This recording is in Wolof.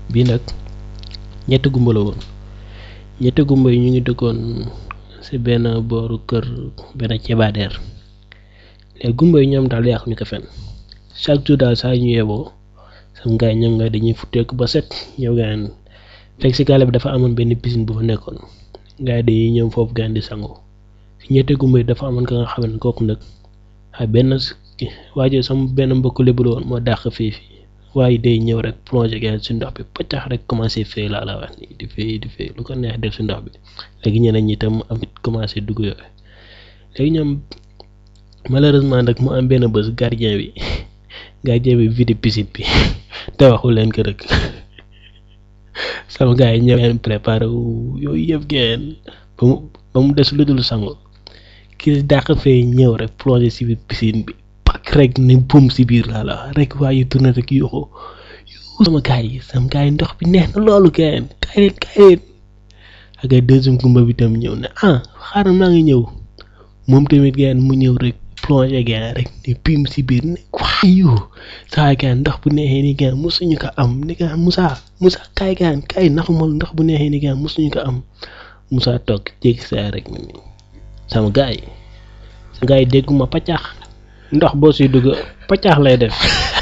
bii nag ñetti gumba la woon ñetti gumba yi ñu ngi dëkkoon ci benn booru kër benn cebaadeer léegi gumba yi ñoom daal yàqu ñu ko fenn chaque jour daal saa ñu yeboo sam gaay ñoom nga dañuy futteeku ba set ñëw gaan fekk ci gaale bi dafa amoon benn piscine bu fa nekkoon gaay dañuy ñëw foofu gaan di sangu ci ñetti gumba yi dafa amoon ka nga xam ne kooku nag ay benn waajo sama benn mbokk lébu la woon moo dàq fii fii waaye day ñëw rek plongé gaan ci ndox bi paccax rek commencé fay laa la wax nii di fay di fay lu ko neex def ci ndox bi léegi ñeneen ñi tam am commencé dugg yooyu léegi ñoom malheureusement nag mu am benn bés gardien bi gardien bi vide piscine bi te waxul leen ko rek sama gars yi ñëw leen préparé wu yooyu yëpp geen ba mu ba mu des lu dul sangu kii dàq fee ñëw rek plongé ci biir piscine bi pak rek ni bum ci biir laa la rek waaye tourné rek yuuxu yuuxu sama gars yi sama gars yi ndox bi neex na loolu geen kaay leen kaay leen ak ay deuxième gumba bi tam ñëw ne ah xaaral maa ngi ñëw moom tamit geen mu ñëw rek plongé gaan rek ni bim ci biir ne waayu saa gaan ndox bu neexee ni gaan musuñu ko am ni gaan Moussa Moussa kaay gaan kaay naxumal ndox bu neexee ni gaan musuñu ko am Moussa toog jéggi saa rek ni sama gars yi sama gars yi dégguma paccax ndox boo siy dugg paccax lay def